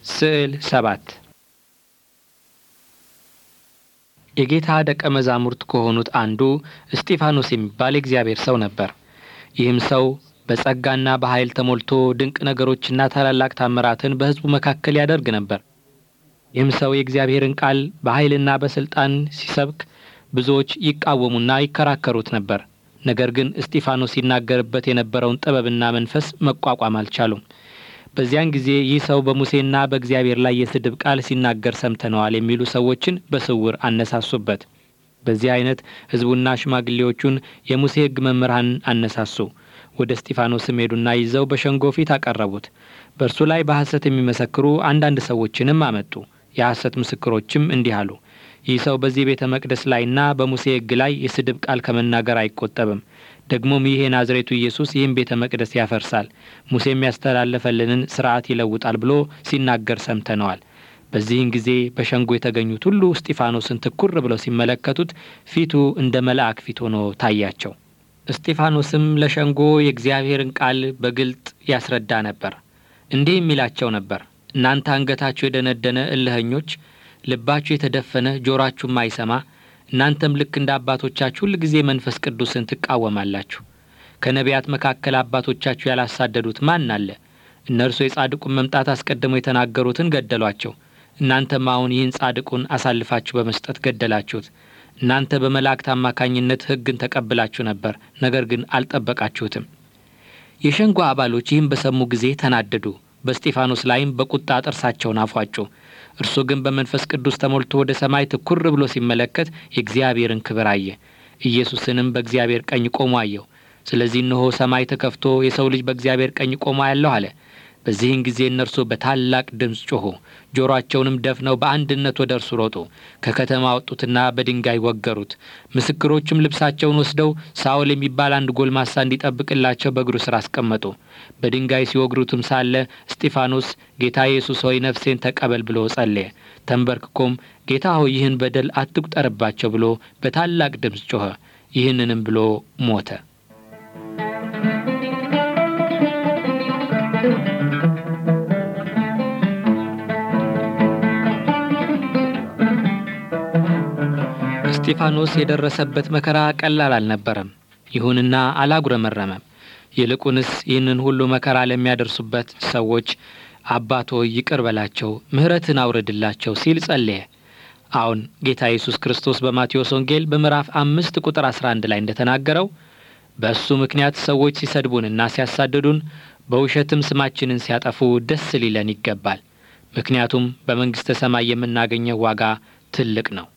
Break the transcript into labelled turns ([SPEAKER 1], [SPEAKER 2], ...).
[SPEAKER 1] ስዕል ሰባት የጌታ ደቀ መዛሙርት ከሆኑት አንዱ እስጢፋኖስ የሚባል የእግዚአብሔር ሰው ነበር። ይህም ሰው በጸጋና በኃይል ተሞልቶ ድንቅ ነገሮችና ታላላቅ ታምራትን በሕዝቡ መካከል ያደርግ ነበር። ይህም ሰው የእግዚአብሔርን ቃል በኃይልና በሥልጣን ሲሰብክ ብዙዎች ይቃወሙና ይከራከሩት ነበር። ነገር ግን እስጢፋኖስ ሲናገርበት የነበረውን ጥበብና መንፈስ መቋቋም አልቻሉም። በዚያን ጊዜ ይህ ሰው በሙሴና በእግዚአብሔር ላይ የስድብ ቃል ሲናገር ሰምተነዋል የሚሉ ሰዎችን በስውር አነሳሱበት። በዚህ አይነት ሕዝቡና ሽማግሌዎቹን የሙሴ ሕግ መምህራን አነሳሱ። ወደ እስጢፋኖስም ሄዱና ይዘው በሸንጎ ፊት አቀረቡት። በእርሱ ላይ በሐሰት የሚመሰክሩ አንዳንድ ሰዎችንም አመጡ። የሐሰት ምስክሮችም እንዲህ አሉ፣ ይህ ሰው በዚህ ቤተ መቅደስ ላይና በሙሴ ሕግ ላይ የስድብ ቃል ከመናገር አይቆጠብም። ደግሞም ይህ የናዝሬቱ ኢየሱስ ይህን ቤተ መቅደስ ያፈርሳል፣ ሙሴ የሚያስተላለፈልንን ሥርዓት ይለውጣል ብሎ ሲናገር ሰምተነዋል። በዚህን ጊዜ በሸንጎ የተገኙት ሁሉ እስጢፋኖስን ትኩር ብለው ሲመለከቱት ፊቱ እንደ መልአክ ፊት ሆኖ ታያቸው። እስጢፋኖስም ለሸንጎ የእግዚአብሔርን ቃል በግልጥ ያስረዳ ነበር። እንዲህ የሚላቸው ነበር እናንተ አንገታችሁ የደነደነ እልኸኞች፣ ልባችሁ የተደፈነ ጆሮአችሁ ማይሰማ እናንተም ልክ እንደ አባቶቻችሁ ሁል ጊዜ መንፈስ ቅዱስን ትቃወማላችሁ። ከነቢያት መካከል አባቶቻችሁ ያላሳደዱት ማን አለ? እነርሱ የጻድቁን መምጣት አስቀድመው የተናገሩትን ገደሏቸው። እናንተም አሁን ይህን ጻድቁን አሳልፋችሁ በመስጠት ገደላችሁት። እናንተ በመላእክት አማካኝነት ሕግን ተቀብላችሁ ነበር፣ ነገር ግን አልጠበቃችሁትም። የሸንጎ አባሎች ይህን በሰሙ ጊዜ ተናደዱ። በእስጢፋኖስ ላይም በቁጣ ጥርሳቸውን አፏጩ። እርሱ ግን በመንፈስ ቅዱስ ተሞልቶ ወደ ሰማይ ትኩር ብሎ ሲመለከት የእግዚአብሔርን ክብር አየ። ኢየሱስንም በእግዚአብሔር ቀኝ ቆሞ አየው። ስለዚህ እነሆ ሰማይ ተከፍቶ የሰው ልጅ በእግዚአብሔር ቀኝ ቆሞ ያለሁ አለ። በዚህን ጊዜ እነርሱ በታላቅ ድምፅ ጮኹ፣ ጆሮአቸውንም ደፍነው በአንድነት ወደ እርሱ ሮጡ። ከከተማ ወጡትና በድንጋይ ወገሩት። ምስክሮችም ልብሳቸውን ወስደው ሳውል የሚባል አንድ ጎልማሳ እንዲጠብቅላቸው በእግሩ ስር አስቀመጡ። በድንጋይ ሲወግሩትም ሳለ እስጢፋኖስ ጌታ ኢየሱስ ሆይ ነፍሴን ተቀበል ብሎ ጸለየ። ተንበርክኮም ጌታ ሆይ ይህን በደል አትቁጠርባቸው ብሎ በታላቅ ድምፅ ጮኸ። ይህንንም ብሎ ሞተ። እስጢፋኖስ የደረሰበት መከራ ቀላል አልነበረም። ይሁንና አላጉረመረመም። ይልቁንስ ይህንን ሁሉ መከራ ለሚያደርሱበት ሰዎች አባት ሆይ ይቅር በላቸው፣ ምሕረትን አውርድላቸው ሲል ጸለየ። አሁን ጌታ ኢየሱስ ክርስቶስ በማቴዎስ ወንጌል በምዕራፍ አምስት ቁጥር አስራ አንድ ላይ እንደተናገረው በእሱ ምክንያት ሰዎች ሲሰድቡንና ሲያሳድዱን በውሸትም ስማችንን ሲያጠፉ ደስ ሊለን ይገባል። ምክንያቱም በመንግሥተ ሰማይ የምናገኘው ዋጋ ትልቅ ነው።